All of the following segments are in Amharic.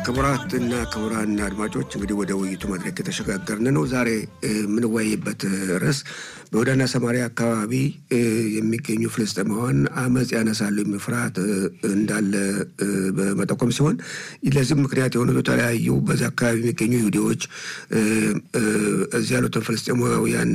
ክቡራትና ክቡራን አድማጮች እንግዲህ ወደ ውይይቱ መድረክ የተሸጋገርን ነው። ዛሬ የምንወያይበት ርዕስ በይሁዳና ሰማሪያ አካባቢ የሚገኙ ፍልስጤማውያን አመፅ ያነሳሉ የሚል ፍርሃት እንዳለ በመጠቆም ሲሆን ለዚህም ምክንያት የሆኑ የተለያዩ በዚህ አካባቢ የሚገኙ ይሁዲዎች እዚህ ያሉትን ፍልስጤማውያን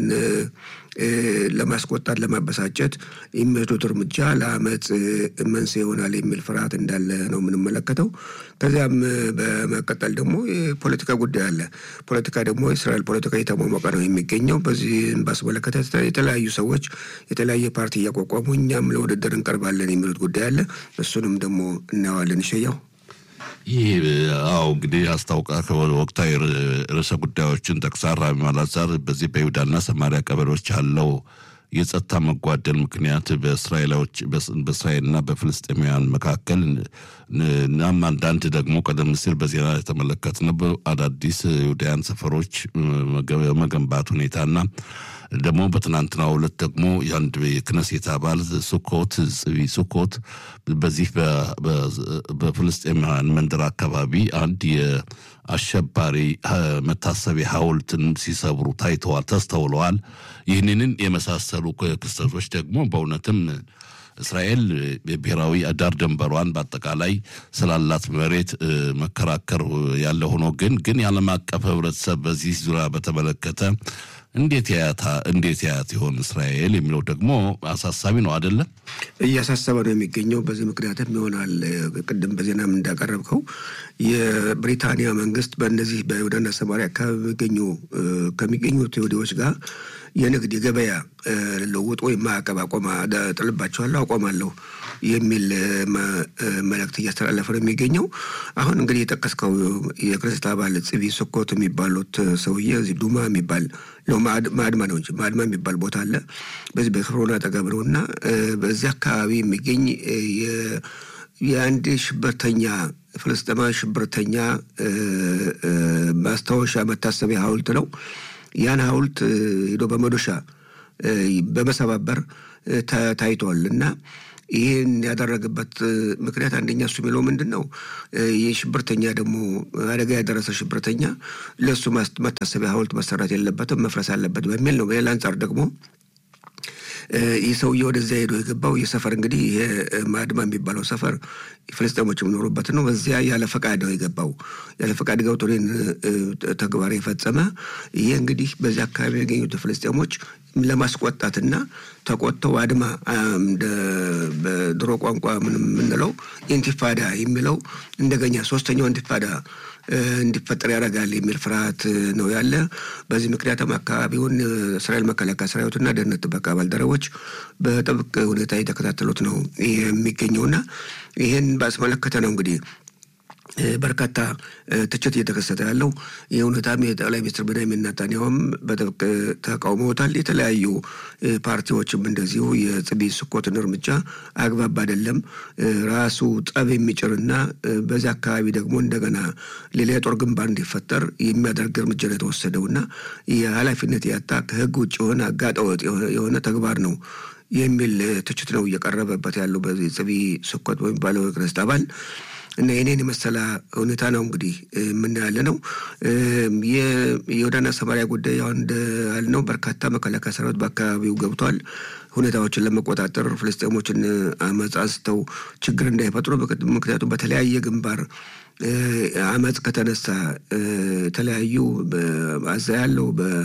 ለማስቆጣት ለማበሳጨት የሚወስዱት እርምጃ ለአመፅ መንስኤ ይሆናል የሚል ፍርሃት እንዳለ ነው የምንመለከተው። ከዚያም በመቀጠል ደግሞ የፖለቲካ ጉዳይ አለ። ፖለቲካ ደግሞ የእስራኤል ፖለቲካ እየተሟሟቀ ነው የሚገኘው። በዚህም ባስመለከተ የተለያዩ ሰዎች የተለያየ ፓርቲ እያቋቋሙ እኛም ለውድድር እንቀርባለን የሚሉት ጉዳይ አለ። እሱንም ደግሞ እናየዋለን። ይሸያው ይህ አዎ እንግዲህ አስታውቃ ወቅታዊ ርዕሰ ጉዳዮችን ጠቅሳ ራሚ ማላዛር በዚህ በይሁዳና ሰማሪያ ቀበሌዎች ያለው የጸጥታ መጓደል ምክንያት በእስራኤላዎች በእስራኤልና በፍልስጤማውያን መካከል እናም አንዳንድ ደግሞ ቀደም ሲል በዜና የተመለከትነው አዳዲስ ይሁዳውያን ሰፈሮች መገንባት ሁኔታና ደግሞ በትናንትናው ዕለት ደግሞ የአንድ የክነሴት አባል ሱኮት ጽቢ ሱኮት በዚህ በፍልስጤማውያን መንደር አካባቢ አንድ የአሸባሪ መታሰቢያ ሐውልትን ሲሰብሩ ታይተዋል፣ ተስተውለዋል። ይህንን የመሳሰሉ ክስተቶች ደግሞ በእውነትም እስራኤል ብሔራዊ ዳር ድንበሯን በአጠቃላይ ስላላት መሬት መከራከር ያለ ሆኖ ግን ግን የዓለም አቀፍ ሕብረተሰብ በዚህ ዙሪያ በተመለከተ እንዴት ያያታ እንዴት ያያት ይሆን እስራኤል የሚለው ደግሞ አሳሳቢ ነው አይደለም? እያሳሰበ ነው የሚገኘው። በዚህ ምክንያትም ይሆናል ቅድም በዜናም እንዳቀረብከው የብሪታንያ መንግስት በእነዚህ በይሁዳና ሰማሪያ አካባቢ የሚገኙ ከሚገኙት ይሁዲዎች ጋር የንግድ የገበያ ልውውጥ ወይም ማዕቀብ አቆማ ጥልባቸዋለሁ አቆማለሁ የሚል መልእክት እያስተላለፈ ነው የሚገኘው። አሁን እንግዲህ የጠቀስከው የክርስት አባል ጽቢ ስኮት የሚባሉት ሰውዬ እዚህ ዱማ የሚባል ማድማ ነው እንጂ ማድማ የሚባል ቦታ አለ። በዚህ በክፍሮን አጠገብ ነው እና በዚህ አካባቢ የሚገኝ የአንድ ሽብርተኛ ፍልስጤማዊ ሽብርተኛ ማስታወሻ መታሰቢያ ሐውልት ነው። ያን ሐውልት ሄዶ በመዶሻ በመሰባበር ታይቷል እና ይህን ያደረገበት ምክንያት አንደኛ እሱ የሚለው ምንድን ነው? ይህ ሽብርተኛ ደግሞ አደጋ ያደረሰ ሽብርተኛ ለእሱ መታሰቢያ ሐውልት መሰራት የለበትም መፍረስ አለበት በሚል ነው። በሌላ አንጻር ደግሞ ይህ ሰውዬ ወደዚያ ሄዶ የገባው ይህ ሰፈር እንግዲህ ይሄ ማድማ የሚባለው ሰፈር ፍልስጤሞች የሚኖሩበት ነው። በዚያ ያለ ፈቃድ ነው የገባው። ያለ ፈቃድ ገብቶ ተግባር የፈጸመ ይሄ እንግዲህ በዚህ አካባቢ የሚገኙት ፍልስጤሞች ለማስቆጣትና ተቆጥተው አድማ በድሮ ቋንቋ ምን የምንለው ኢንቲፋዳ የሚለው እንደገኛ ሶስተኛው ኢንቲፋዳ እንዲፈጠር ያደርጋል የሚል ፍርሃት ነው ያለ። በዚህ ምክንያትም አካባቢውን እስራኤል መከላከያ ሰራዊትና ደህንነት ጥበቃ ባልደረቦች በጥብቅ ሁኔታ የተከታተሉት ነው የሚገኘውና ይህን ባስመለከተ ነው እንግዲህ በርካታ ትችት እየተከሰተ ያለው ይህ ሁኔታም የጠቅላይ ሚኒስትር ቤንያሚን ኔታንያሁም በጥብቅ ተቃውመውታል። የተለያዩ ፓርቲዎችም እንደዚሁ የጽቢ ስኮትን እርምጃ አግባብ አይደለም፣ ራሱ ጠብ የሚጭርና በዚህ አካባቢ ደግሞ እንደገና ሌላ የጦር ግንባር እንዲፈጠር የሚያደርግ እርምጃ ነው የተወሰደውና የኃላፊነት ያጣ ከህግ ውጭ የሆነ አጋጠወጥ የሆነ ተግባር ነው የሚል ትችት ነው እየቀረበበት ያለው በዚህ ጽቢ ስኮት በሚባለው የክርስት አባል እና የኔን የመሰለ ሁኔታ ነው እንግዲህ የምናያለ ነው። የይሁዳና ሰማሪያ ጉዳይ ያው እንዳልነው በርካታ መከላከያ ሰራዊት በአካባቢው ገብቷል። ሁኔታዎችን ለመቆጣጠር ፍልስጤሞችን አመፅ አንስተው ችግር እንዳይፈጥሩ ምክንያቱም በተለያየ ግንባር አመፅ ከተነሳ የተለያዩ በአዛ ያለው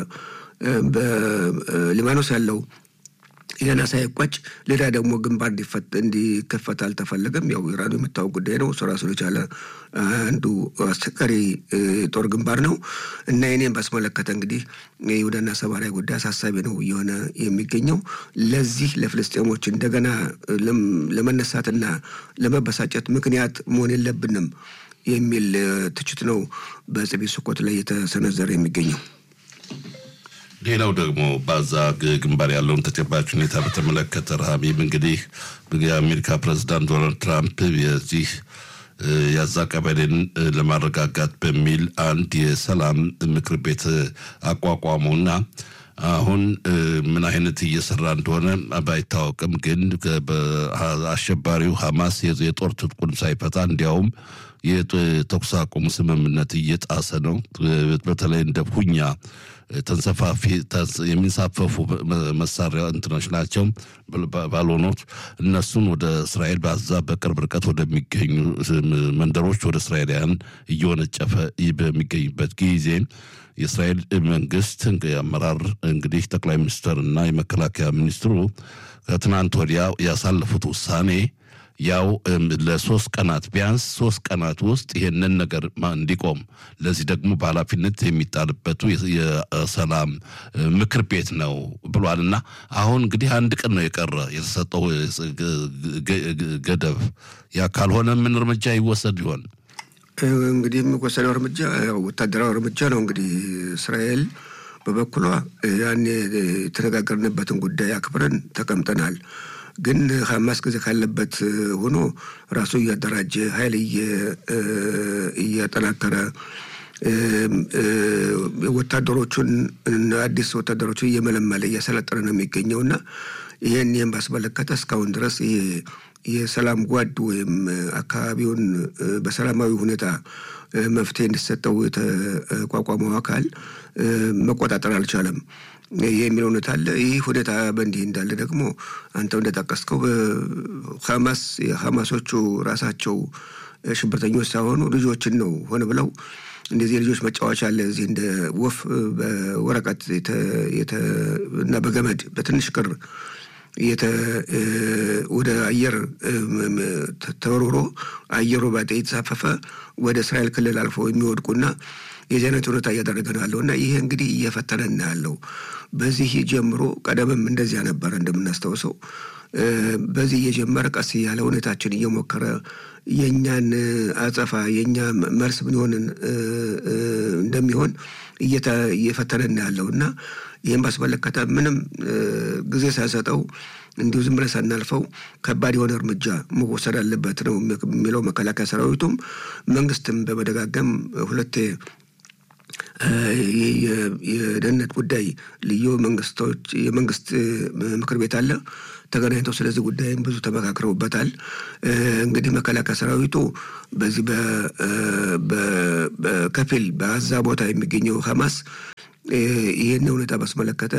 በሊባኖስ ያለው ይህን ሳይቋጭ ሌላ ደግሞ ግንባር እንዲከፈት አልተፈለገም። ያው ኢራኑ የምታወቅ ጉዳይ ነው። እሱ ራሱን የቻለ አንዱ አስቸጋሪ ጦር ግንባር ነው እና የኔን ባስመለከተ እንግዲህ የይሁዳና ሰማሪያ ጉዳይ አሳሳቢ ነው እየሆነ የሚገኘው። ለዚህ ለፍልስጤሞች እንደገና ለመነሳትና ለመበሳጨት ምክንያት መሆን የለብንም የሚል ትችት ነው በጽቢ ስኮት ላይ የተሰነዘረ የሚገኘው። ሌላው ደግሞ በዛ ግንባር ያለውን ተጨባጭ ሁኔታ በተመለከተ ረሃቢም እንግዲህ የአሜሪካ ፕሬዚዳንት ዶናልድ ትራምፕ የዚህ የዛ ቀበሌን ለማረጋጋት በሚል አንድ የሰላም ምክር ቤት አቋቋሙና አሁን ምን አይነት እየሰራ እንደሆነ ባይታወቅም ግን አሸባሪው ሐማስ የጦር ትጥቁን ሳይፈታ እንዲያውም የተኩስ አቁም ስምምነት እየጣሰ ነው። በተለይ እንደ ሁኛ ተንሰፋፊ የሚንሳፈፉ መሳሪያ እንትኖች ናቸው ባልሆኖች እነሱን ወደ እስራኤል በዛ በቅርብ ርቀት ወደሚገኙ መንደሮች ወደ እስራኤላውያን እየወነጨፈ በሚገኝበት ጊዜ የእስራኤል መንግስት አመራር እንግዲህ ጠቅላይ ሚኒስትር እና የመከላከያ ሚኒስትሩ ከትናንት ወዲያ ያሳለፉት ውሳኔ ያው ለሶስት ቀናት ቢያንስ ሶስት ቀናት ውስጥ ይሄንን ነገር እንዲቆም ለዚህ ደግሞ በኃላፊነት የሚጣልበቱ የሰላም ምክር ቤት ነው ብሏል እና አሁን እንግዲህ አንድ ቀን ነው የቀረ የተሰጠው ገደብ። ያ ካልሆነ ምን እርምጃ ይወሰድ ይሆን? እንግዲህ የሚወሰደው እርምጃ ወታደራዊ እርምጃ ነው። እንግዲህ እስራኤል በበኩሏ ያን የተነጋገርንበትን ጉዳይ አክብረን ተቀምጠናል ግን ሀማስ ጊዜ ካለበት ሆኖ ራሱ እያደራጀ ኃይል እያጠናከረ ወታደሮቹን አዲስ ወታደሮቹን እየመለመለ እያሰለጠነ ነው የሚገኘው እና ይህን ይህን ባስመለከተ እስካሁን ድረስ ይሄ የሰላም ጓድ ወይም አካባቢውን በሰላማዊ ሁኔታ መፍትሄ እንዲሰጠው የተቋቋመው አካል መቆጣጠር አልቻለም የሚል እውነት አለ። ይህ ሁኔታ በእንዲህ እንዳለ ደግሞ አንተው እንደጠቀስከው ሀማስ የሀማሶቹ ራሳቸው ሽብርተኞች ሳይሆኑ ልጆችን ነው ሆነ ብለው እንደዚህ ልጆች መጫወቻ አለ እዚህ እንደ ወፍ በወረቀት እና በገመድ በትንሽ ክር ወደ አየር ተወርውሮ አየሩ ባጤ የተሳፈፈ ወደ እስራኤል ክልል አልፎ የሚወድቁና የዚህ አይነት ሁኔታ እያደረገ ነው ያለው እና ይሄ እንግዲህ እየፈተነን ያለው በዚህ ጀምሮ ቀደምም እንደዚያ ነበረ እንደምናስታውሰው በዚህ እየጀመረ ቀስ እያለ ሁኔታችን እየሞከረ የእኛን አጸፋ የእኛ መልስ ምን ይሆን እንደሚሆን እየፈተነን ያለው እና ይህም ባስመለከተ ምንም ጊዜ ሳይሰጠው እንዲሁ ዝም ብለን ሳናልፈው ከባድ የሆነ እርምጃ መወሰድ አለበት ነው የሚለው መከላከያ ሰራዊቱም መንግስትም በመደጋገም ሁለቴ የደህንነት ጉዳይ ልዩ መንግስቶች የመንግስት ምክር ቤት አለ ተገናኝተው ስለዚህ ጉዳይም ብዙ ተመካክረውበታል። እንግዲህ መከላከያ ሰራዊቱ በዚህ በከፊል በአዛ ቦታ የሚገኘው ሀማስ ይህን ሁኔታ ባስመለከተ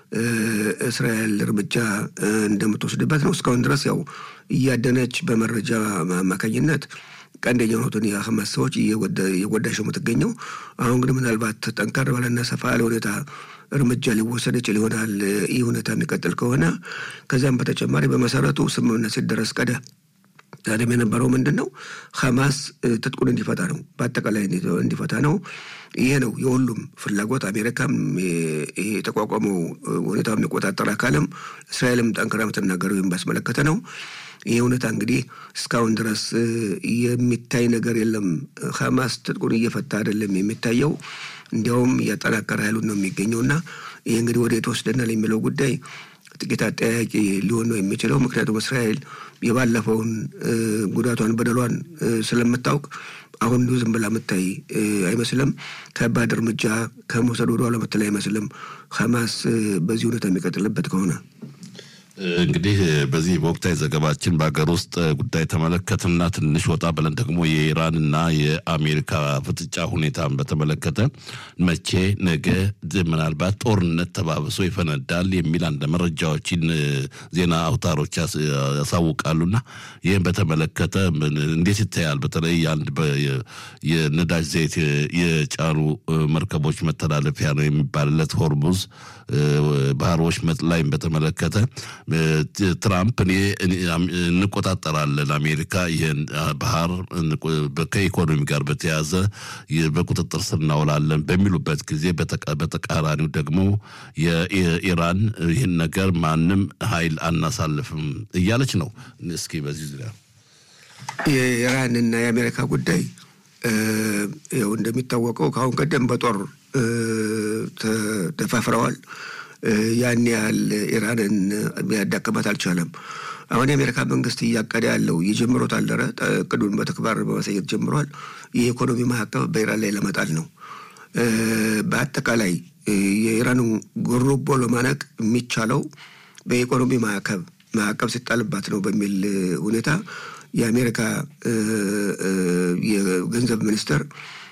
እስራኤል እርምጃ እንደምትወስድበት ነው። እስካሁን ድረስ ያው እያደነች በመረጃ አማካኝነት ቀንደኛ የሆኑትን የሀማስ ሰዎች እየጎዳች ነው የምትገኘው። አሁን ግን ምናልባት ጠንከር ባለና ሰፋ ያለ ሁኔታ እርምጃ ሊወሰድ ይችል ይሆናል። ይህ ሁኔታ የሚቀጥል ከሆነ ከዚያም በተጨማሪ በመሰረቱ ስምምነት ሲደረስ ቀደ ቀደም የነበረው ምንድን ነው? ሀማስ ትጥቁን እንዲፈታ ነው፣ በአጠቃላይ እንዲፈታ ነው። ይሄ ነው የሁሉም ፍላጎት። አሜሪካም ይሄ የተቋቋመው ሁኔታው የሚቆጣጠር አካልም እስራኤልም ጠንክራ የምትናገረው ወይም ባስመለከተ ነው። ይህ ሁኔታ እንግዲህ እስካሁን ድረስ የሚታይ ነገር የለም። ሀማስ ትጥቁን እየፈታ አይደለም የሚታየው፣ እንዲያውም እያጠናከረ ኃይሉን ነው የሚገኘው እና ይህ እንግዲህ ወደ የተወስደናል የሚለው ጉዳይ ጥቂት አጠያቂ ሊሆን ነው የሚችለው። ምክንያቱም እስራኤል የባለፈውን ጉዳቷን በደሏን ስለምታውቅ አሁን እንዲሁ ዝም ብላ የምታይ አይመስልም። ከባድ እርምጃ ከመውሰድ ወደ ኋላ የምትል አይመስልም። ሀማስ በዚህ ሁኔታ የሚቀጥልበት ከሆነ እንግዲህ በዚህ በወቅታዊ ዘገባችን በሀገር ውስጥ ጉዳይ ተመለከትና ትንሽ ወጣ ብለን ደግሞ የኢራንና የአሜሪካ ፍጥጫ ሁኔታን በተመለከተ መቼ ነገ ምናልባት ጦርነት ተባብሶ ይፈነዳል የሚል አንድ መረጃዎችን ዜና አውታሮች ያሳውቃሉና ይህም በተመለከተ እንዴት ይታያል? በተለይ አንድ የነዳጅ ዘይት የጫኑ መርከቦች መተላለፊያ ነው የሚባልለት ሆርሙዝ ባህር ወሽመጥ ላይም በተመለከተ ትራምፕ እኔ እንቆጣጠራለን አሜሪካ ይህን ባህር ከኢኮኖሚ ጋር በተያያዘ በቁጥጥር ስር እናውላለን በሚሉበት ጊዜ በተቃራኒው ደግሞ የኢራን ይህን ነገር ማንም ኃይል አናሳልፍም እያለች ነው። እስኪ በዚህ ዙሪያ የኢራንና የአሜሪካ ጉዳይ ያው እንደሚታወቀው ከአሁን ቀደም በጦር ተደፋፍረዋል። ያን ያህል ኢራንን ሊያዳክማት አልቻለም። አሁን የአሜሪካ መንግስት እያቀደ ያለው የጀምሮት አልደረ እቅዱን በተግባር በማሳየት ጀምሯል። የኢኮኖሚ ማዕቀብ በኢራን ላይ ለመጣል ነው። በአጠቃላይ የኢራኑ ጉሮቦ ለማነቅ የሚቻለው በኢኮኖሚ ማዕቀብ ማዕቀብ ሲጣልባት ነው በሚል ሁኔታ የአሜሪካ የገንዘብ ሚኒስትር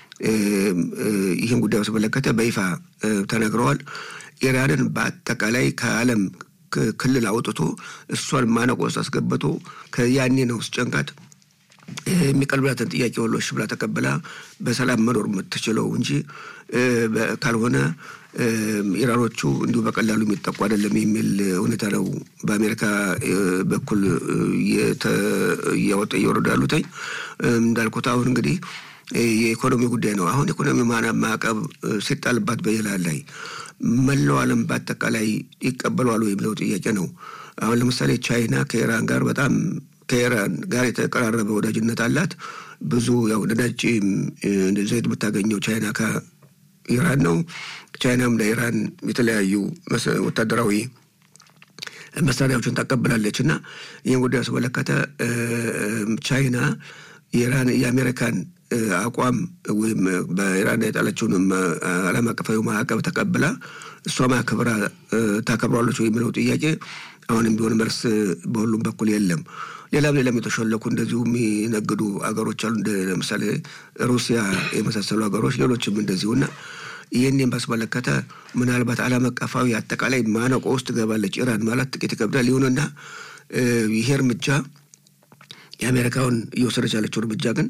ይህን ጉዳይ በተመለከተ በይፋ ተናግረዋል። ኢራንን በአጠቃላይ ከዓለም ክልል አውጥቶ እሷን ማነቆ ውስጥ አስገብቶ ከያኔ ነው ስጨንቃት የሚቀርብላትን ጥያቄ ሁሉ እሺ ብላ ተቀብላ በሰላም መኖር የምትችለው እንጂ ካልሆነ ኢራኖቹ እንዲሁ በቀላሉ የሚጠቁ አይደለም የሚል ሁኔታ ነው በአሜሪካ በኩል እያወጣ እየወረዱ ያሉትኝ። እንዳልኩት አሁን እንግዲህ የኢኮኖሚ ጉዳይ ነው። አሁን ኢኮኖሚ ማዕቀብ ሲጣልባት በኢራን ላይ መላው ዓለም በአጠቃላይ ይቀበለዋል የሚለው ጥያቄ ነው። አሁን ለምሳሌ ቻይና ከኢራን ጋር በጣም ከኢራን ጋር የተቀራረበ ወዳጅነት አላት። ብዙ ያው ነዳጅ ዘይት የምታገኘው ቻይና ከኢራን ነው። ቻይናም ለኢራን የተለያዩ ወታደራዊ መሳሪያዎችን ታቀብላለች እና ይህን ጉዳይ ያስመለከተ ቻይና የኢራን የአሜሪካን አቋም ወይም በኢራን የጣለችውን ዓለም አቀፋዊ ማዕቀብ ተቀብላ እሷ ማክብራ ታከብሯለች የሚለው ጥያቄ አሁንም ቢሆን መልስ በሁሉም በኩል የለም። ሌላም ሌላም የተሾለኩ እንደዚሁ የሚነግዱ አገሮች አሉ። እንደ ለምሳሌ ሩሲያ የመሳሰሉ ሀገሮች፣ ሌሎችም እንደዚሁ እና ይህንን ባስመለከተ ምናልባት ዓለም አቀፋዊ አጠቃላይ ማነቆ ውስጥ ትገባለች ኢራን ማለት ጥቂት ይከብዳል። ይሁንና ይሄ እርምጃ የአሜሪካውን እየወሰደች ያለችው እርምጃ ግን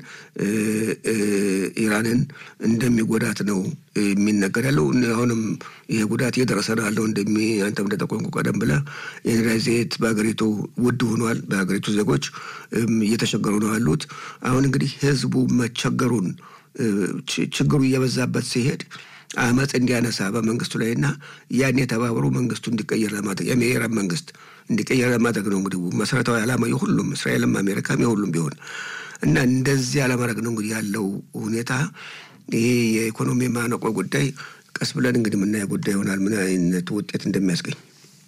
ኢራንን እንደሚጎዳት ነው የሚነገር ያለው። አሁንም ይህ ጉዳት እየደረሰ ነው ያለው። እንደሚ አንተም እንደጠቆምኩ ቀደም ብለህ የነዳጅ ዘይት በሀገሪቱ ውድ ሆኗል። በሀገሪቱ ዜጎች እየተቸገሩ ነው ያሉት። አሁን እንግዲህ ህዝቡ መቸገሩን ችግሩ እየበዛበት ሲሄድ አመፅ እንዲያነሳ በመንግስቱ ላይ እና ያን የተባበሩ መንግስቱ እንዲቀየር ለማድረግ የኢራን መንግስት እንዲቀየር ለማድረግ ነው እንግዲህ መሰረታዊ ዓላማ የሁሉም እስራኤልም አሜሪካም የሁሉም ቢሆን እና እንደዚህ አለማድረግ ነው እንግዲህ ያለው ሁኔታ። ይሄ የኢኮኖሚ ማነቆ ጉዳይ ቀስ ብለን እንግዲህ የምናየው ጉዳይ ይሆናል ምን አይነት ውጤት እንደሚያስገኝ።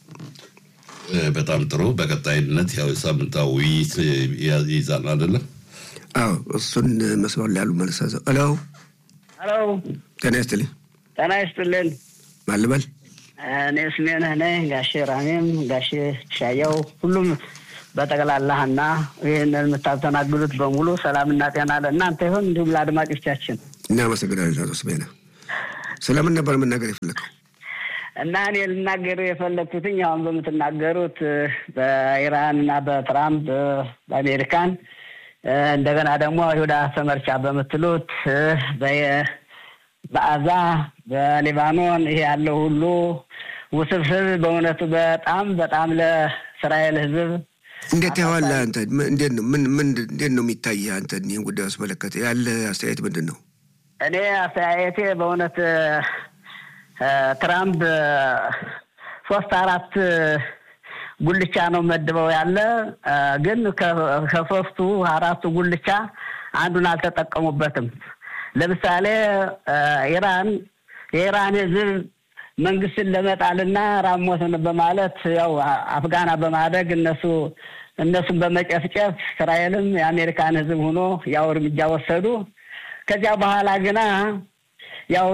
በጣም ጥሩ። በቀጣይነት ያው ሳምንታዊ ውይይት ይይዛል አይደለም? አዎ እሱን መስመር ላይ ያሉ መልስ ሄሎ ሄሎ፣ ጤና ይስጥልኝ። ጤና ይስጥልን። ማልበል እኔ ስሜነህ ነኝ። ጋሼ ራሜም ጋሼ ሻያው ሁሉም በጠቅላላህና ይህንን የምታስተናግዱት በሙሉ ሰላምና ጤና ለእናንተ ይሁን፣ እንዲሁም ለአድማጮቻችን እናመሰግናለን። አቶ ስሜነህ ስለምን ነበር መናገር የፈለገው? እና እኔ ልናገር የፈለግኩትኝ አሁን በምትናገሩት በኢራን እና በትራምፕ በአሜሪካን እንደገና ደግሞ ይሁዳ ሰመርቻ በምትሉት በአዛ በሊባኖን ይሄ ያለው ሁሉ ውስብስብ በእውነቱ በጣም በጣም ለእስራኤል ሕዝብ እንዴት ያዋለ አንተ እንዴት ነው ምን ምን እንዴት ነው የሚታይ አንተ ይህን ጉዳይ አስመለከተ ያለ አስተያየት ምንድን ነው? እኔ አስተያየቴ በእውነት ትራምፕ ሶስት አራት ጉልቻ ነው መድበው ያለ ግን ከሶስቱ አራቱ ጉልቻ አንዱን አልተጠቀሙበትም። ለምሳሌ ኢራን የኢራን ህዝብ መንግስትን ለመጣልና ራሞትን በማለት ያው አፍጋና በማድረግ እነሱ እነሱን በመጨፍጨፍ እስራኤልም የአሜሪካን ህዝብ ሆኖ ያው እርምጃ ወሰዱ። ከዚያ በኋላ ግና ያው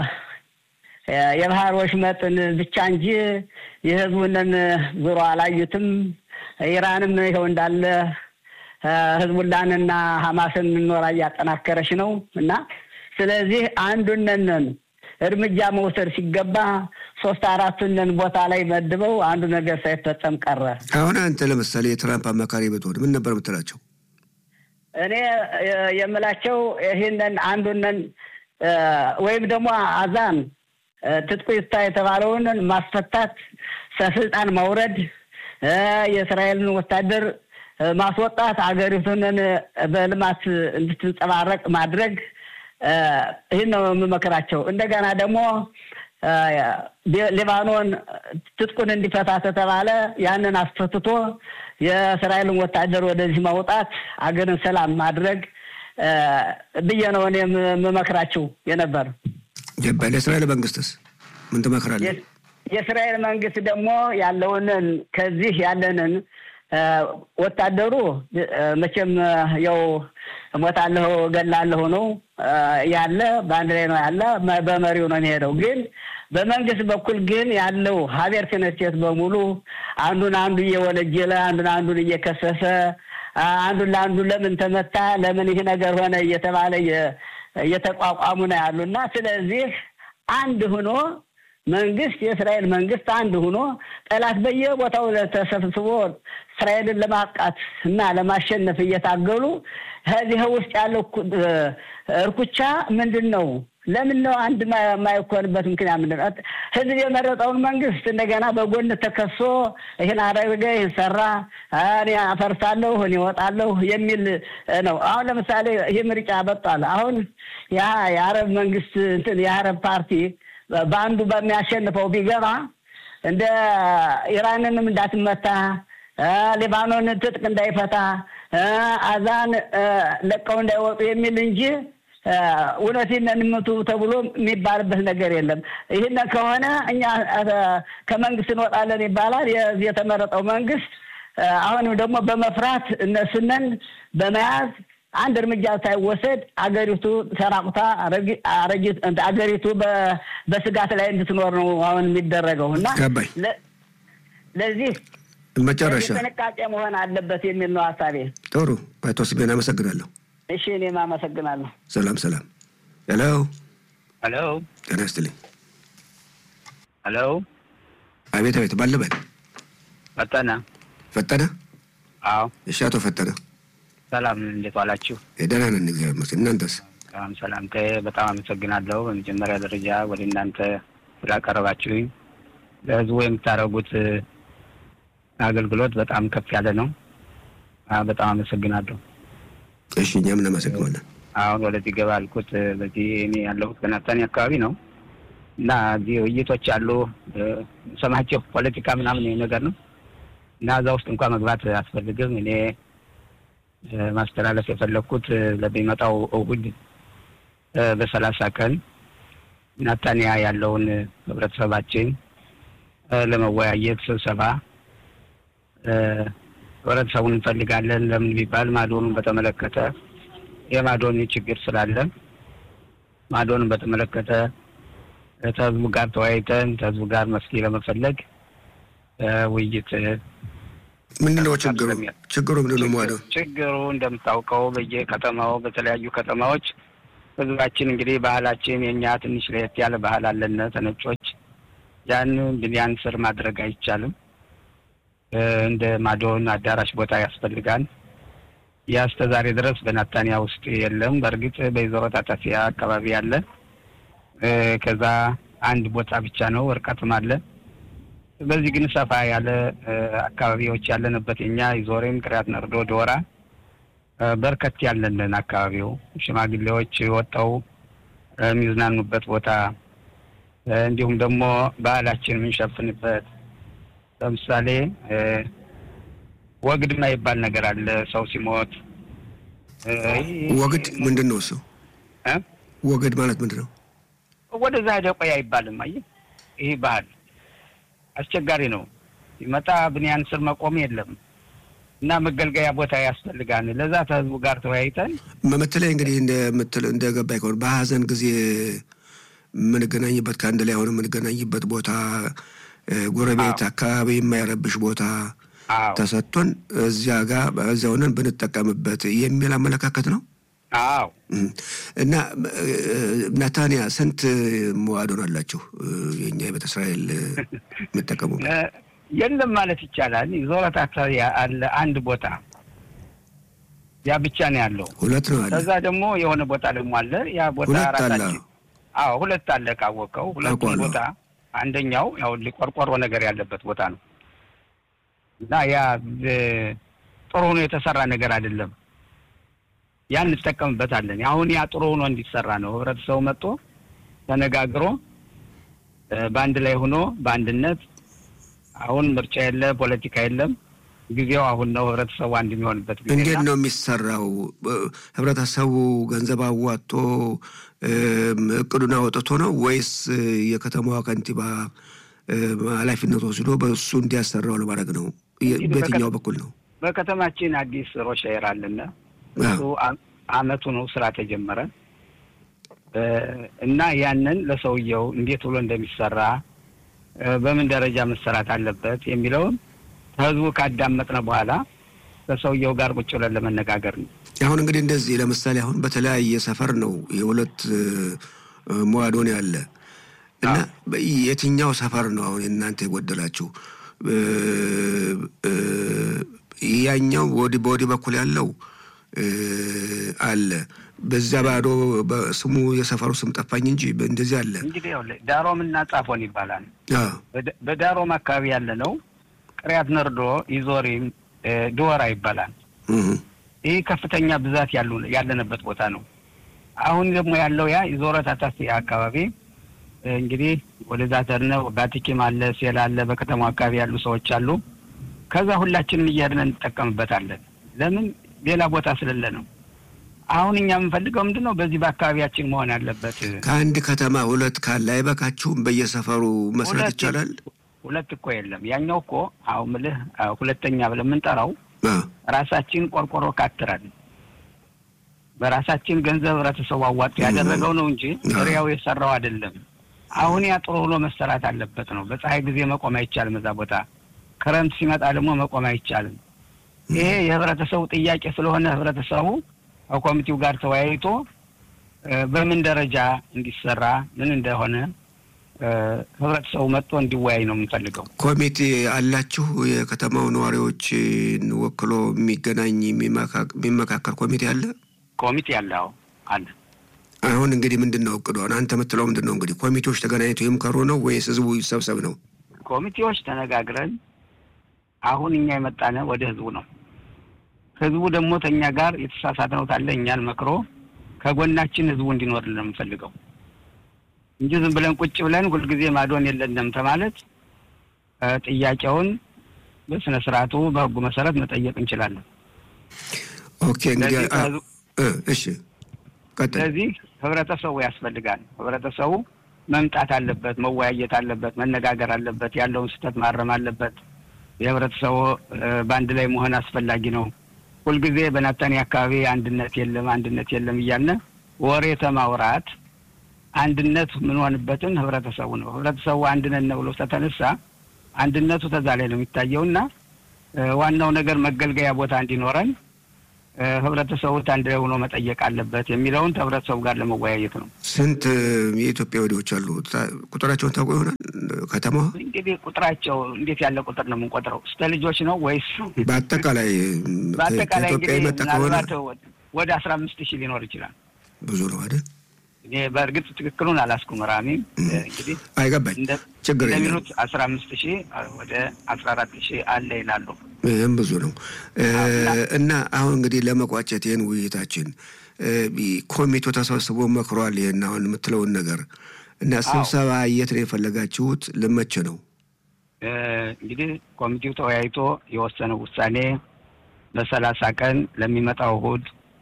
የባህር ወሽመጥን ብቻ እንጂ የህዝቡንን ዙሮ አላዩትም። ኢራንም ይኸው እንዳለ ህዝቡላንና ሀማስን ኖራ እያጠናከረች ነው እና ስለዚህ አንዱነንን እርምጃ መውሰድ ሲገባ ሶስት አራቱንን ቦታ ላይ መድበው አንዱ ነገር ሳይፈጸም ቀረ። አሁን አንተ ለምሳሌ የትራምፕ አማካሪ ብትሆን ምን ነበር የምትላቸው? እኔ የምላቸው ይህንን አንዱንን ወይም ደግሞ አዛን ትጥቁ ይፍታ የተባለውን ማስፈታት፣ ከስልጣን ማውረድ፣ የእስራኤልን ወታደር ማስወጣት፣ አገሪቱንን በልማት እንድትንጸባረቅ ማድረግ ይህን ነው የምመክራቸው። እንደገና ደግሞ ሊባኖን ትጥቁን እንዲፈታ ተተባለ ያንን አስፈትቶ የእስራኤልን ወታደር ወደዚህ ማውጣት አገርን ሰላም ማድረግ ብዬ ነው እኔ የምመክራቸው የነበር። ለእስራኤል መንግስትስ ምን ትመክራለህ? የእስራኤል መንግስት ደግሞ ያለውንን ከዚህ ያለንን ወታደሩ መቼም ያው እሞታለሁ እገላለሁ ነው ያለ በአንድ ላይ ነው ያለ በመሪው ነው የሚሄደው። ግን በመንግስት በኩል ግን ያለው ሀቤር ክነስቴት በሙሉ አንዱን አንዱ እየወነጀለ አንዱን አንዱን እየከሰሰ አንዱን ለአንዱ ለምን ተመታ፣ ለምን ይህ ነገር ሆነ እየተባለ እየተቋቋሙ ነው ያሉ እና ስለዚህ አንድ ሆኖ መንግስት የእስራኤል መንግስት አንድ ሆኖ ጠላት በየቦታው ተሰብስቦ እስራኤልን ለማጥቃት እና ለማሸነፍ እየታገሉ ከዚህ ውስጥ ያለው እርኩቻ ምንድን ነው? ለምን ነው አንድ የማይኮንበት ምክንያት ምንድን ነው? ህዝብ የመረጠውን መንግስት እንደገና በጎን ተከሶ ይህን አደረገ፣ ይህን ሰራ፣ እኔ አፈርሳለሁ፣ እኔ እወጣለሁ የሚል ነው። አሁን ለምሳሌ ይህ ምርጫ በጧል። አሁን ያ የአረብ መንግስት እንትን የአረብ ፓርቲ በአንዱ በሚያሸንፈው ቢገባ እንደ ኢራንንም እንዳትመታ ሊባኖን ትጥቅ እንዳይፈታ አዛን ለቀው እንዳይወጡ የሚል እንጂ እውነቴን እንምቱ ተብሎ የሚባልበት ነገር የለም። ይህን ከሆነ እኛ ከመንግስት እንወጣለን ይባላል። የተመረጠው መንግስት አሁንም ደግሞ በመፍራት እነሱነን በመያዝ አንድ እርምጃ ሳይወሰድ አገሪቱ ተራቁታ አገሪቱ በስጋት ላይ እንድትኖር ነው አሁን የሚደረገው እና ገባኝ። ለዚህ መጨረሻ ጥንቃቄ መሆን አለበት የሚል ነው ሀሳቤ። ጥሩ አቶ ስሜን አመሰግናለሁ። እሺ እኔም አመሰግናለሁ። ሰላም ሰላም። ሄሎ ሄሎ ጤና ይስጥልኝ። ሄሎ አቤት አቤት፣ ባለበት ፈጠነ ፈጠነ። አዎ እሺ አቶ ፈጠነ ሰላም እንዴት ዋላችሁ? ደህና ነን እግዚአብሔር ይመስገን። እናንተስ? ሰላም ሰላምታዬ በጣም አመሰግናለሁ። በመጀመሪያ ደረጃ ወደ እናንተ ስላቀረባችሁኝ ለህዝቡ የምታደርጉት አገልግሎት በጣም ከፍ ያለ ነው። በጣም አመሰግናለሁ። እሺ እኛም እናመሰግናለን። አሁን ወደዚህ ገባ አልኩት። በዚህ እኔ ያለሁት በናታኒ አካባቢ ነው እና እዚህ ውይይቶች አሉ ሰማቸው ፖለቲካ ምናምን ነገር ነው እና እዛ ውስጥ እንኳን መግባት አያስፈልግም። እኔ ማስተላለፍ የፈለግኩት ለሚመጣው እሁድ በሰላሳ ቀን ናታንያ ያለውን ህብረተሰባችን ለመወያየት ስብሰባ ህብረተሰቡን እንፈልጋለን። ለምን ቢባል ማዶኑን በተመለከተ የማዶን ችግር ስላለ ማዶንን በተመለከተ ከህዝቡ ጋር ተወያይተን ከህዝቡ ጋር መፍትሄ ለመፈለግ ውይይት ምንድን ነው ችግሩ? ችግሩ ምንድን ነው? ማዶ ችግሩ እንደምታውቀው በየከተማው በተለያዩ ከተማዎች ህዝባችን እንግዲህ ባህላችን የእኛ ትንሽ ለየት ያለ ባህል አለን ተነጮች። ያን ብንያን ስር ማድረግ አይቻልም። እንደ ማዶን አዳራሽ ቦታ ያስፈልጋል። ያ እስከ ዛሬ ድረስ በናታንያ ውስጥ የለም። በእርግጥ በይዘሮ ታጣፊያ አካባቢ አለ። ከዛ አንድ ቦታ ብቻ ነው፣ እርቀትም አለ። በዚህ ግን ሰፋ ያለ አካባቢዎች ያለንበት የኛ ይዞሬም ቅሪያት ነርዶ ዶራ በርከት ያለንን አካባቢው ሽማግሌዎች ወጠው የሚዝናኑበት ቦታ እንዲሁም ደግሞ ባህላችን የምንሸፍንበት ለምሳሌ ወግድ የማይባል ነገር አለ። ሰው ሲሞት ወግድ ምንድን ነው እሱ? ወግድ ማለት ምንድን ነው? ወደዛ ሄደ ቆይ አይባልም። አየህ ይህ ባህል አስቸጋሪ ነው። ሲመጣ ብንያን ስር መቆም የለም እና መገልገያ ቦታ ያስፈልጋል። ለዛ ከህዝቡ ጋር ተወያይተን በምትለይ እንግዲህ እንደምትል እንደገባኝ ከሆነ በሀዘን ጊዜ የምንገናኝበት ከአንድ ላይ ሆነ የምንገናኝበት ቦታ ጎረቤት አካባቢ የማይረብሽ ቦታ ተሰጥቶን እዚያ ጋር እዚያ ሆነን ብንጠቀምበት የሚል አመለካከት ነው። አዎ እና ናታንያ ስንት መዋዶን አላችሁ? የእኛ የቤተ እስራኤል የምጠቀሙ የለም ማለት ይቻላል። ዞረት አካባቢ አለ አንድ ቦታ ያ ብቻ ነው ያለው። ሁለት ነው አለ። ከዛ ደግሞ የሆነ ቦታ ደግሞ አለ። ያ ቦታ ሁለት አለ። ራሳችን አዎ ሁለት አለ ካወቀው። ሁለቱም አውቀዋለሁ። ቦታ አንደኛው ያው ቆርቆሮ ነገር ያለበት ቦታ ነው እና ያ ጥሩ ሆኖ የተሰራ ነገር አይደለም። ያ እንጠቀምበታለን። አሁን ያ ጥሩ ሆኖ እንዲሰራ ነው ህብረተሰቡ መጥቶ ተነጋግሮ በአንድ ላይ ሆኖ በአንድነት አሁን ምርጫ የለ፣ ፖለቲካ የለም። ጊዜው አሁን ነው። ህብረተሰቡ አንድ የሚሆንበት ጊዜ እንዴት ነው የሚሰራው? ህብረተሰቡ ገንዘብ አዋጥቶ እቅዱን አወጥቶ ነው ወይስ የከተማዋ ከንቲባ ኃላፊነት ወስዶ በእሱ እንዲያሰራው ለማድረግ ነው? በየትኛው በኩል ነው? በከተማችን አዲስ ሮሻየር አለና እሱ አመቱ ነው ስራ ተጀመረ እና ያንን ለሰውየው እንዴት ብሎ እንደሚሰራ በምን ደረጃ መሰራት አለበት የሚለውን ህዝቡ ካዳመጥነ በኋላ ከሰውየው ጋር ቁጭ ብለን ለመነጋገር ነው። አሁን እንግዲህ እንደዚህ ለምሳሌ አሁን በተለያየ ሰፈር ነው የሁለት መዋዶን ያለ እና የትኛው ሰፈር ነው አሁን እናንተ የጎደላችሁ? ያኛው በወዲህ በኩል ያለው አለ በዛ ባዶ ስሙ የሰፈሩ ስም ጠፋኝ እንጂ እንደዚህ አለ። እንግዲህ ዳሮም እና ጻፎን ይባላል። በዳሮም አካባቢ ያለ ነው ቅሪያት ነርዶ፣ ኢዞሪም፣ ድወራ ይባላል። ይህ ከፍተኛ ብዛት ያለንበት ቦታ ነው። አሁን ደግሞ ያለው ያ ኢዞረት አታስ አካባቢ እንግዲህ ወደዛ ተርነ ባቲኪም አለ፣ ሴል አለ፣ በከተማው አካባቢ ያሉ ሰዎች አሉ። ከዛ ሁላችንም እያድነ እንጠቀምበታለን። ለምን ሌላ ቦታ ስለሌለ ነው። አሁን እኛ የምንፈልገው ምንድን ነው? በዚህ በአካባቢያችን መሆን ያለበት። ከአንድ ከተማ ሁለት ካለ አይበቃችሁም? በየሰፈሩ መስራት ይቻላል። ሁለት እኮ የለም። ያኛው እኮ አሁን ምልህ ሁለተኛ ብለን የምንጠራው ራሳችን ቆርቆሮ ካትራል በራሳችን ገንዘብ ህብረተሰቡ አዋጡ ያደረገው ነው እንጂ ሪያው የሰራው አይደለም። አሁን ያ ጥሩ ብሎ መሰራት አለበት ነው። በፀሐይ ጊዜ መቆም አይቻልም እዛ ቦታ። ክረምት ሲመጣ ደግሞ መቆም አይቻልም። ይሄ የህብረተሰቡ ጥያቄ ስለሆነ ህብረተሰቡ ከኮሚቴው ጋር ተወያይቶ በምን ደረጃ እንዲሰራ ምን እንደሆነ ህብረተሰቡ መጥቶ እንዲወያይ ነው የምንፈልገው። ኮሚቴ አላችሁ? የከተማው ነዋሪዎችን ወክሎ የሚገናኝ የሚመካከር ኮሚቴ አለ? ኮሚቴ አለ። አዎ አለ። አሁን እንግዲህ ምንድን ነው እቅዱ? አንተ የምትለው ምንድን ነው እንግዲህ ኮሚቴዎች ተገናኝቶ ይምከሩ ነው ወይስ ህዝቡ ይሰብሰብ ነው? ኮሚቴዎች ተነጋግረን አሁን እኛ የመጣነ ወደ ህዝቡ ነው። ህዝቡ ደግሞ ተኛ ጋር የተሳሳትነው ካለ እኛን መክሮ ከጎናችን ህዝቡ እንዲኖርልን ነው የምንፈልገው እንጂ ዝም ብለን ቁጭ ብለን ሁልጊዜ ማዶን የለንም ተማለት ጥያቄውን በስነ ስርዓቱ በህጉ መሰረት መጠየቅ እንችላለን። ኦኬ እንግዲህ እሺ፣ ስለዚህ ህብረተሰቡ ያስፈልጋል። ህብረተሰቡ መምጣት አለበት፣ መወያየት አለበት፣ መነጋገር አለበት፣ ያለውን ስህተት ማረም አለበት። የህብረተሰቡ በአንድ ላይ መሆን አስፈላጊ ነው። ሁልጊዜ በናታኒ አካባቢ አንድነት የለም አንድነት የለም እያለ ወሬ ተማውራት አንድነት የምንሆንበትን ህብረተሰቡ ነው። ህብረተሰቡ አንድነት ነው ብሎ ተተነሳ አንድነቱ ተዛ ላይ ነው የሚታየውና ዋናው ነገር መገልገያ ቦታ እንዲኖረን ህብረተሰቡ አንድ ላይ ሆኖ መጠየቅ አለበት የሚለውን ከህብረተሰቡ ጋር ለመወያየት ነው። ስንት የኢትዮጵያ ወዲዎች አሉ? ቁጥራቸውን ታውቁ ይሆናል? ከተማ እንግዲህ ቁጥራቸው እንዴት ያለ ቁጥር ነው የምንቆጥረው? እስከ ልጆች ነው ወይስ በአጠቃላይ በአጠቃላይ ከኢትዮጵያ እንግዲህ የመጣ ከሆነ ምናልባት ወደ አስራ አምስት ሺህ ሊኖር ይችላል። ብዙ ነው አይደል? እኔ በእርግጥ ትክክሉን አላስኩም። ራሚ እንግዲህ አይገባኝ እንደ- ችግር የለም። እንደሚሉት አስራ አምስት ሺህ ወደ አስራ አራት ሺህ አለ ይላሉ። ይህም ብዙ ነው እና አሁን እንግዲህ ለመቋጨት ይህን ውይይታችን ኮሚቴው ተሰብስቦ መክሯል። ይህን አሁን የምትለውን ነገር እና ስብሰባ የት ነው የፈለጋችሁት? ልመች ነው እ እንግዲህ ኮሚቴው ተወያይቶ የወሰነው ውሳኔ በሰላሳ ቀን ለሚመጣው እሁድ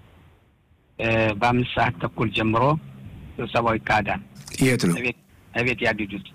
እ በአምስት ሰዓት ተኩል ጀምሮ ስብሰባው ይካሄዳል። የት ነው እቤት እቤት ያድዱት።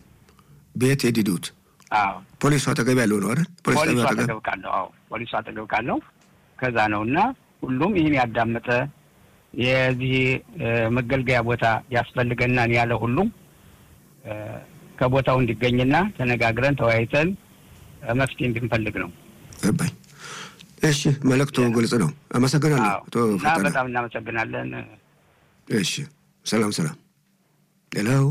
ቤት የዲዱት አዎ ፖሊሱ አጠገብ ያለው ነው አይደል? ፖሊስ ፖሊሱ ጣቢያው አጠገብ አጠገብ ካለው አዎ ፖሊሱ አጠገብ ካለው ከዛ ነው እና ሁሉም ይህን ያዳመጠ የዚህ እ መገልገያ ቦታ ያስፈልገናን ያለ ሁሉም እ ከቦታው እንዲገኝና ተነጋግረን ተወያይተን እ መፍትሄ እንድንፈልግ ነው። ገባኝ። እሺ መልእክቱ ግልጽ ነው። አመሰግናለሁ አዎ አቶ እና ፈጠነ። በጣም እናመሰግናለን። እሺ ሰላም ሰላም። ሄሎ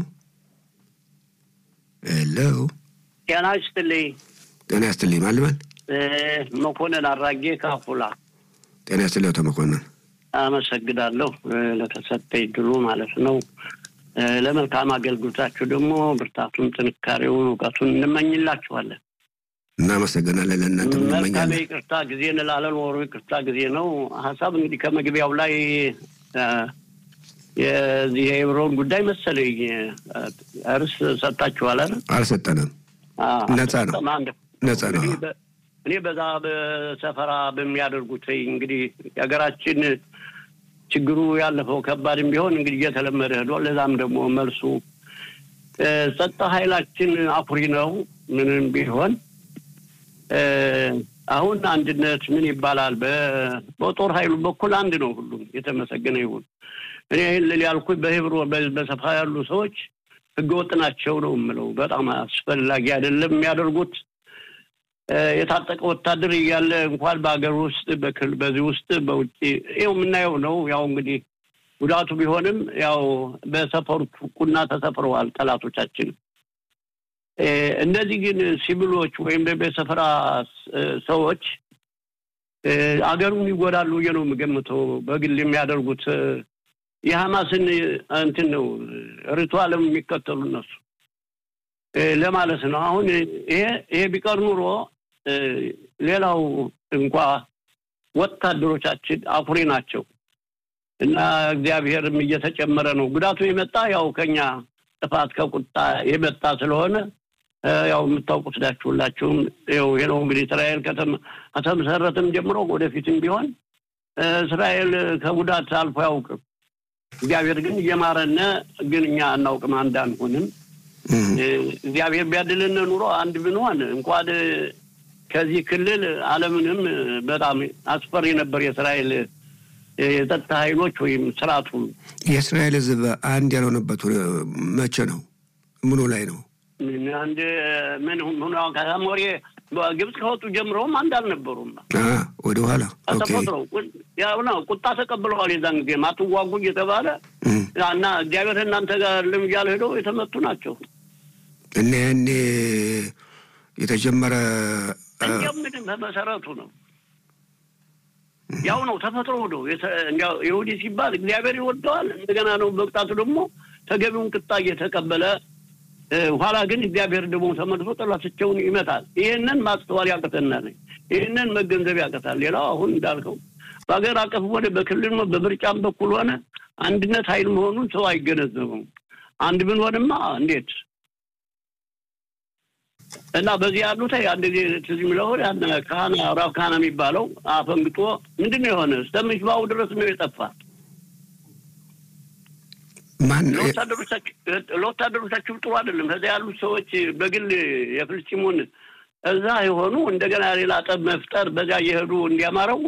ሄሎ፣ ጤና ይስጥልኝ። ጤና ያስትልኝ ማልበል እ መኮንን አራጌ ካፉላ ጤና ያስትልኝ አቶ መኮንን። አመሰግናለሁ እ ለተሰጠኝ ድሉ ማለት ነው። እ ለመልካም አገልግሎታችሁ ደግሞ ብርታቱን፣ ጥንካሬውን፣ እውቀቱን እንመኝላችኋለን። እናመሰግናለን። ለእናንተ መልካም እንመኛለን። ይቅርታ ጊዜ እንላለን። ወሩ ይቅርታ ጊዜ ነው። ሀሳብ እንግዲህ ከመግቢያው ላይ እ የዚህ የኤብሮን ጉዳይ መሰለኝ እ እርስ ሰጥታችኋል አይደል? አልሰጠንም። አዎ፣ ነፃ ነው። አልሰጠም። አንድ ነፃ ነው። እንግዲህ በ- እኔ በዛ በሰፈራ በሚያደርጉት እንግዲህ የሀገራችን ችግሩ ያለፈው ከባድም ቢሆን እንግዲህ እየተለመደ ሄዷል። ለዛም ደግሞ መልሱ እ ጸጥታ ኃይላችን አኩሪ ነው። ምንም ቢሆን እ አሁን አንድነት ምን ይባላል? በ- በጦር ኃይሉ በኩል አንድ ነው። ሁሉም የተመሰገነ ይሁን። እኔ ይህን ልል ያልኩኝ በህብሮ በ- በሰፋ ያሉ ሰዎች ህገወጥ ናቸው ነው የምለው። በጣም አስፈላጊ አይደለም የሚያደርጉት የታጠቀ ወታደር እያለ እንኳን በሀገር ውስጥ በክል በዚህ ውስጥ በውጭ ይኸው የምናየው ነው። ያው እንግዲህ ጉዳቱ ቢሆንም ያው በሰፈሩ ቁና ተሰፍረዋል ጠላቶቻችን። እነዚህ ግን ሲቪሎች ወይም ደግሞ የሰፈራ ሰዎች አገሩን ይጎዳሉ ብዬ ነው የምገምተው። በግል የሚያደርጉት የሐማስን እንትን ነው ሪቱዋልም የሚከተሉ እነሱ ለማለት ነው። አሁን ይሄ ይሄ ቢቀር ኑሮ ሌላው እንኳ ወታደሮቻችን አኩሪ ናቸው እና እግዚአብሔርም እየተጨመረ ነው። ጉዳቱ የመጣ ያው ከኛ ጥፋት ከቁጣ የመጣ ስለሆነ ያው የምታውቁት ናችሁ ሁላችሁም። ይኸው ይሄ ነው እንግዲህ እስራኤል ከተመሰረትም ጀምሮ ወደፊትም ቢሆን እስራኤል ከጉዳት አልፎ አያውቅም። እግዚአብሔር ግን እየማረነ ግን እኛ አናውቅም አንዳንሆንም። እግዚአብሔር ቢያድልን ኑሮ አንድ ብንሆን እንኳን ከዚህ ክልል ዓለምንም በጣም አስፈሪ ነበር የእስራኤል የጸጥታ ኃይሎች ወይም ስርዓቱ። የእስራኤል ሕዝብ አንድ ያልሆነበት መቼ ነው? ምኑ ላይ ነው? አንድ ምን ሆነ ከሞሬ ግብፅ ከወጡ ጀምረውም አንድ አልነበሩም። ወደ ኋላ ተፈጥረው ያው ነው ቁጣ ተቀብለዋል። የዛን ጊዜ ማትዋጉ እየተባለ እና እግዚአብሔር እናንተ ጋር ልም እያለ ሄደው የተመቱ ናቸው። እና ያኔ የተጀመረ እንዲያው ምንም በመሰረቱ ነው ያው ነው ተፈጥሮ ነው። እንዲያው ይሁዲ ሲባል እግዚአብሔር ይወደዋል። እንደገና ነው በቅጣቱ ደግሞ ተገቢውን ቅጣ እየተቀበለ ኋላ ግን እግዚአብሔር ደግሞ ተመልሶ ጠላቶቻቸውን ይመታል። ይህንን ማስተዋል ያቅተናል። ይህንን መገንዘብ ያቅታል። ሌላው አሁን እንዳልከው በሀገር አቀፍ ሆነ በክልል በምርጫም በኩል ሆነ አንድነት ኃይል መሆኑን ሰው አይገነዘበውም። አንድ ብንሆንማ እንዴት እና በዚህ ያሉት አንድ ጊዜ ትዝ የሚለው ካህና ራብ ካህና የሚባለው አፈንግጦ ምንድን ነው የሆነ እስከምጅባው ድረስ ነው የጠፋ ለወታደሮቻችሁ ጥሩ አይደለም። ከዚያ ያሉት ሰዎች በግል የፍልስጢሙን እዛ የሆኑ እንደገና ሌላ ጠብ መፍጠር በዚያ እየሄዱ እንዲያማረው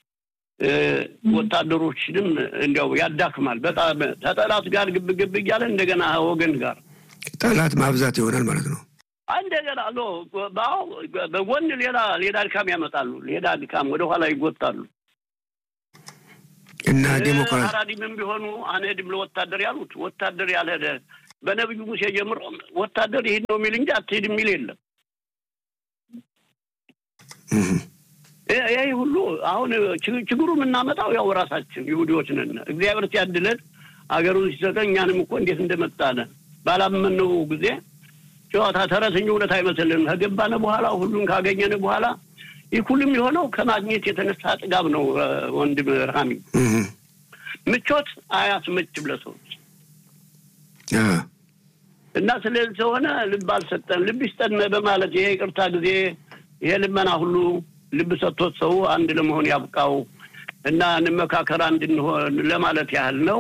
ወታደሮችንም እንዲያው ያዳክማል። በጣም ከጠላት ጋር ግብ ግብ እያለ እንደገና ወገን ጋር ጠላት ማብዛት ይሆናል ማለት ነው። እንደገና በጎን ሌላ ሌላ ድካም ያመጣሉ። ሌላ ድካም ወደኋላ ይጎታሉ። እና ዴሞክራሲ አራዲምም ቢሆኑ አንሄድም ለወታደር ያሉት ወታደር ያልሄደ በነቢዩ ሙሴ ጀምሮ ወታደር ይሄድ ነው የሚል እንጂ አትሄድ የሚል የለም። ይህ ሁሉ አሁን ችግሩ የምናመጣው ያው ራሳችን ይሁዲዎች ነን። እግዚአብሔር ሲያድለን አገሩን ሲሰጠን እኛንም እኮ እንዴት እንደመጣነ ባላመነው ጊዜ ጨዋታ ተረተኝ እውነት አይመስልንም። ከገባነ በኋላ ሁሉን ካገኘን በኋላ ይህ ሁሉም የሆነው ከማግኘት የተነሳ ጥጋብ ነው። ወንድም ራሚ ምቾት አያስመችም ለሰዎች እና ስለዚህ ስለሆነ ልብ አልሰጠን ልብ ይስጠን በማለት ይሄ ይቅርታ ጊዜ ይሄ ልመና ሁሉ ልብ ሰጥቶት ሰው አንድ ለመሆን ያብቃው እና እንመካከር አንድ እንሆን ለማለት ያህል ነው።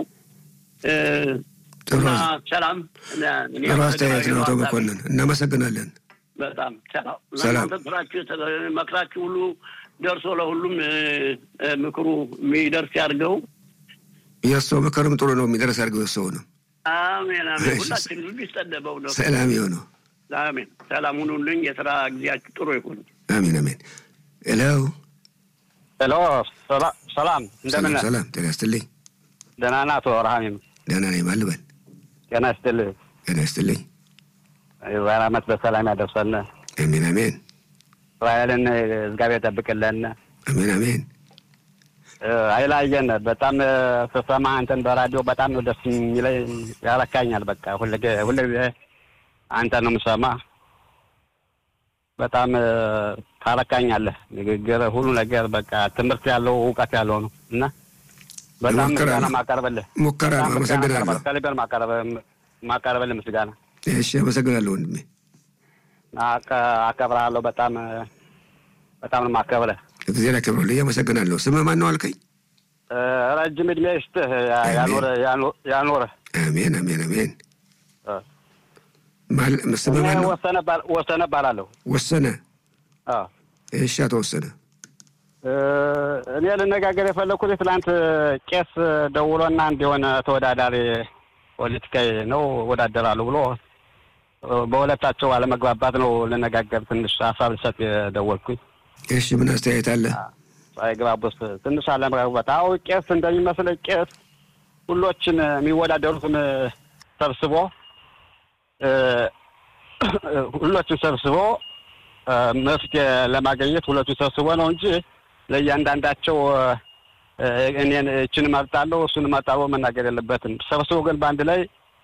ሰላም ጥሩ አስተያየት ነው አቶ መኮንን፣ እናመሰግናለን። በጣም ሰላም ሰላም። እናንተ ስራችሁ መክራችሁ ሁሉ ደርሶ ለሁሉም ምክሩ የሚደርስ ያድርገው። የእርስዎ ምክርም ጥሩ ነው፣ የሚደርስ ያድርገው። የእርስዎ ነው። አሜን አሜን። ሁላችን ልብ ይስጠደበው ነው። ሰላም የሆነው አሜን። ሰላም ሁኑልኝ። የስራ ጊዜያችሁ ጥሩ ይሁን። አሜን አሜን። ሄሎ ሄሎ፣ ሰላም እንደምን ነህ? ሰላም፣ ጤና ይስጥልኝ። ደህና ነህ አቶ ረሃሚም? ደህና ነኝ። ማን ልበል? ጤና ይስጥልህ። ጤና ይስጥልኝ። የዛሬ ዓመት በሰላም ያደርሰን። አሜን አሜን እስራኤልን እግዚአብሔር ጠብቅልን። አሜን አሜን። አይላየን በጣም ስሰማ አንተን በራዲዮ በጣም ነው ደስ የሚለኝ፣ ያረካኛል። በቃ ሁልጊዜ አንተ ነው የምሰማ። በጣም ታረካኛለህ። ንግግር፣ ሁሉ ነገር በቃ ትምህርት ያለው እውቀት ያለው ነው እና በጣም ሙከራ ምስጋና ነው። ማቀርብልህ ሙከራ ነው። በጣም ምስጋና አመሰግናለሁ። ማቀርብ- ከልቤን ማቀርብ- ማቀርብልህ ምስጋና እሺ፣ አመሰግናለሁ ወንድሜ። አከ- አከብርሃለሁ። በጣም በጣም ነው የማከብርህ። እግዚአብሔር ያክብርልኝ። አመሰግናለሁ። ስምህ ማን ነው አልከኝ? እ፣ ረጅም እድሜ ይስጥህ፣ ያ- አሜን። ያኑርህ ያኑ- ያኑርህ። አሜን አሜን አሜን። እ፣ ማል- ስምህ እኔ ማን ነው? ወሰነ ባል- ወሰነ እባላለሁ። ወሰነ። አዎ። እሺ፣ አቶ ወሰነ። እ፣ እኔ ልነጋገር የፈለኩት ትላንት ቄስ ደውሎና አንድ የሆነ ተወዳዳሪ ፖለቲካዊ ነው እወዳደራለሁ ብሎ በሁለታቸው አለመግባባት ነው ልነጋገር ትንሽ ሀሳብ ልሰጥ የደወልኩኝ። እሺ ምን አስተያየት አለ? ሳይግባቡስ ትንሽ አለመግባባት። አዎ ቄስ እንደሚመስለኝ ቄስ ሁሎችን የሚወዳደሩትን ሰብስቦ ሁሎችን ሰብስቦ መፍትሄ ለማግኘት ሁለቱን ሰብስቦ ነው እንጂ ለእያንዳንዳቸው እኔን እችን እመርጣለሁ እሱን እመርጣለሁ መናገር የለበትም። ሰብስቦ ግን በአንድ ላይ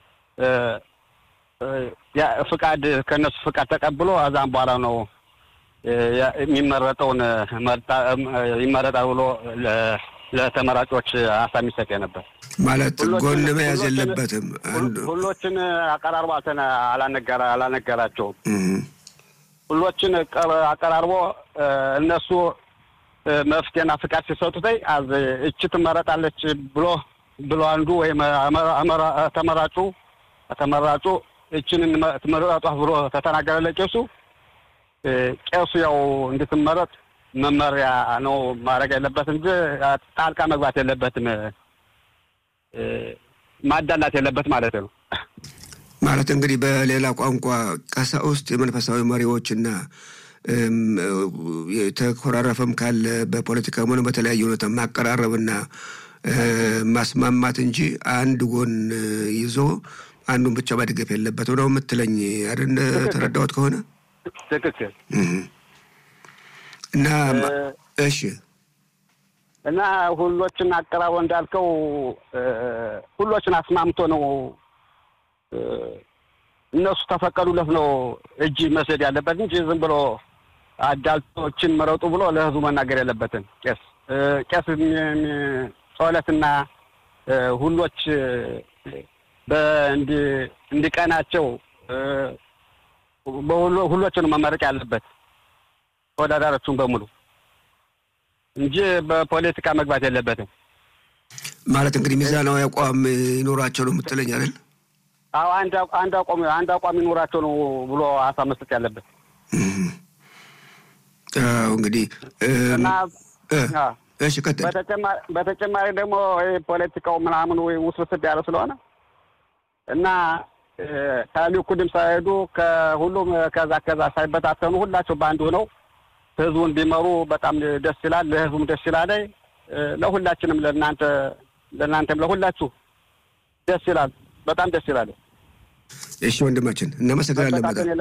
ፍቃድ ከእነሱ ፍቃድ ተቀብሎ እዛም በኋላ ነው የሚመረጠውን ይመረጣል ብሎ ለተመራጮች ሀሳብ የሚሰጥ ነበር። ማለት ጎን መያዝ የለበትም። ሁሎችን አቀራርቦ አላነገራቸውም። ሁሎችን አቀራርቦ እነሱ መፍትሄና ፍቃድ ሲሰጡትኝ እች ትመረጣለች ብሎ ብሎ አንዱ ወይም ተመራጩ ተመራጩ እችን ትመረጧት ብሎ ተተናገረ ለቄሱ ቄሱ ያው እንድትመረጥ መመሪያ ነው ማድረግ ያለበት እንጂ ጣልቃ መግባት የለበትም፣ ማዳላት የለበት ማለት ነው። ማለት እንግዲህ በሌላ ቋንቋ ቀሳውስት የመንፈሳዊ መሪዎችና የተኮራረፈም ካለ በፖለቲካ ሆነ በተለያየ ሁኔታ ማቀራረብና ማስማማት እንጂ አንድ ጎን ይዞ አንዱን ብቻ መድገፍ የለበትም ነው የምትለኝ አይደል? ተረዳሁት ከሆነ ትክክል። እና እሺ እና ሁሎችን አቀራርቦ እንዳልከው ሁሎችን አስማምቶ ነው እነሱ ተፈቀዱለት ነው እጅ መስደድ ያለበት እንጂ ዝም ብሎ አዳልቶችን መረጡ ብሎ ለህዝቡ መናገር የለበትም። ቄስ ቄስ ጸሎትና ሁሎች እንዲቀናቸው ሁሎችን መመረቅ ያለበት ተወዳዳሪዎቹን በሙሉ እንጂ በፖለቲካ መግባት የለበትም። ማለት እንግዲህ ሚዛናዊ አቋም ይኖራቸው ነው የምትለኝ አይደል? አዎ አንድ አንድ አቋም አንድ አቋም ይኖራቸው ነው ብሎ ሀሳብ መስጠት ያለበት። አዎ እንግዲህ እሺ፣ ቀጥል። በተጨማሪ ደግሞ ፖለቲካው ምናምን ወይ ውስብስብ ያለ ስለሆነ እና ከሊኩድም ሳይሄዱ ከሁሉም ከዛ ከዛ ሳይበታተኑ ሁላቸው በአንድ ሆነው ህዝቡን ቢመሩ በጣም ደስ ይላል። ለህዝቡም ደስ ይላል። ለሁላችንም ለእናንተ ለእናንተም ለሁላችሁ ደስ ይላል። በጣም ደስ ይላል። እሺ ወንድማችን እናመሰግናለን በጣም